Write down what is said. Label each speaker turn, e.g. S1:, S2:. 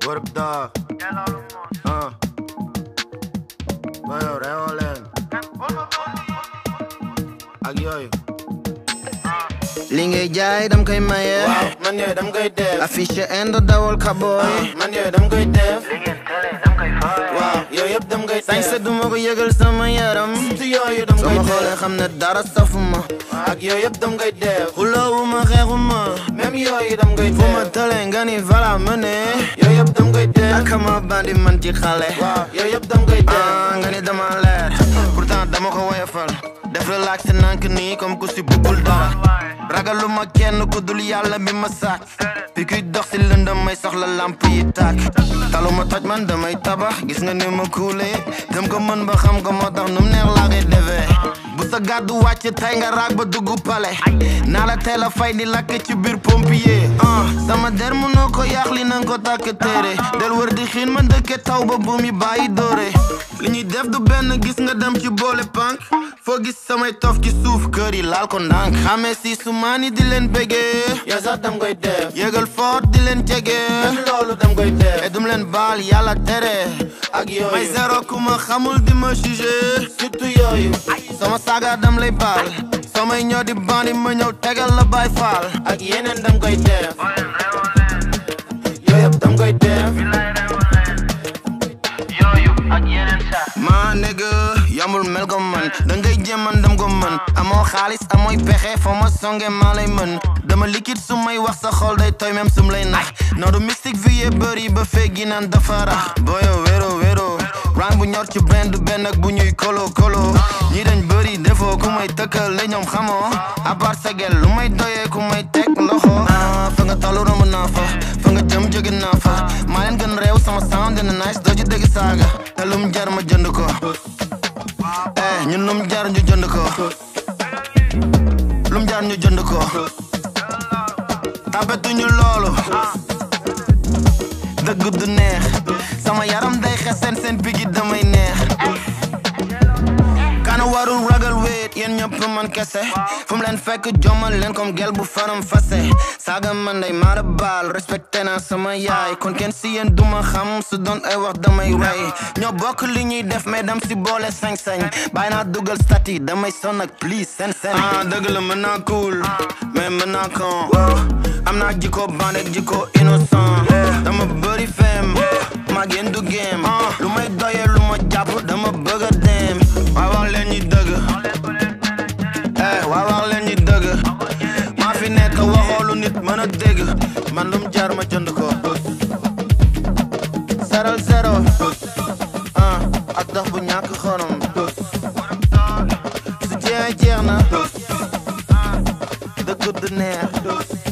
S1: Work dog. Uh. Bayo, reewoo leen. Ak yooyu. li ngay jaay dam koy maye.
S2: waaw man yooyu dam koy def.
S1: affiche indo dawal kaboy.
S2: man yooyu dam koy def. waaw yooyu yëpp dam koy def.
S1: sañse du ma ko yëgal sama yaram.
S2: si yooyu dam
S1: soo
S2: koy
S1: ma
S2: def.
S1: xoolee xam ne dara safuma.
S2: ak yooyu yëpp dam koy def.
S1: xuloowuma xeexuma.
S2: même yooyu dam koy
S1: fu ma
S2: def.
S1: tëlee nga ni vala mëne.
S2: yooyu yëpp dam koy def.
S1: akama bandi man ci xale.
S2: waaw yooyu yëpp dam koy def.
S1: ah nga ni dama leer. pourtant dama ko woyofal. def relax nank nii comme ku si bëggul dara. ragaluma kenn ku dul yàlla mi ma sàkk. fi kuy dox si lëndëm may soxla lamp yi tàkk. taluma toj man damay tabax gis nga ni ma kuulee. dem ko mën ba xam ko moo tax nu mu neex laa koy defee. bu sa gàddu wàcc tey nga raag ba dugg pale. naa la teel a fay di lakk ci biir pompier. ah sama der mënoo ko yàq li nanga ko tàkk téere. del wër di xiin ma dëkke taw ba buum yi bàyyi doore. li ñuy def du benn gis nga dem ci boole pànk. foo gis samay tof ci suuf kër yi laal ko ndànk. xamee si su maani di leen bégee.
S2: yow sax dam koy def.
S1: yëgal foot di leen jege.
S2: même loolu dam koy def.
S1: te dum leen baal yàlla tere.
S2: ak
S1: may
S2: yooyu.
S1: zéro ku ma xamul di ma jugé.
S2: surtout yooyu.
S1: sama saaga dam lay baal. samay ñoo di bandi ma ñëw tegal la bay faal.
S2: ak yeneen dam koy def. yooyu yëpp dam koy def.
S1: maa nigga yamul mel ko man da ngay jéeman dam ko mën amoo xaalis amooy pexe foo ma songe maa lay mën dama liquide su may wax sa xol day tooy même sum lay nax noodu mystique vie yee bëri ba feggi naan dafa rax booyo wéro wéro rang bu ñor ci benn du benn ak bu ñuy kolo kolo ñi dañ bëri defoo ku may tëkkal la ñoom xamoo à part sa gel lu may doyee ku may teg loxo ah fa nga tollu romb naa fa fa nga jëm jóge naa fa maa leen gën réew sama sound dina nice doo ci dégg saaga te lum jar ma jënd ko eh ñun lum jar ñu jënd ko lum jar ñu jënd ko tapetuñu loolu dëgg du neex sama yaram day xesen seen bigi damay neex kana warul ragal weet yéen ñëpp man kese fu mu leen fekk jomal leen comme gel bu faram fase saaga man day maara baal respecté naa sama yaay kon kenn si yéen duma xam su doon ay wax damay rey ñoo bokk li ñuy def mais dam si boole sañ-sañ bàyyi naa dugal stati damay son ak please seen seen ah dëgg la mën naa cool mais mën naa con am naa jikko band ak jikko innocent dama bëri fem maa génn du game lu may doyee lu ma jàpp dama bëgg a dem waaw wax leen ñi dëgg eh waaw wax leen ñi dëgg maa fi nekk waxoo lu nit mën a dégg man lum jar ma jënd ko zero zero ah ak dox bu ñàkk xorom su jeex jeex na dëgg du neex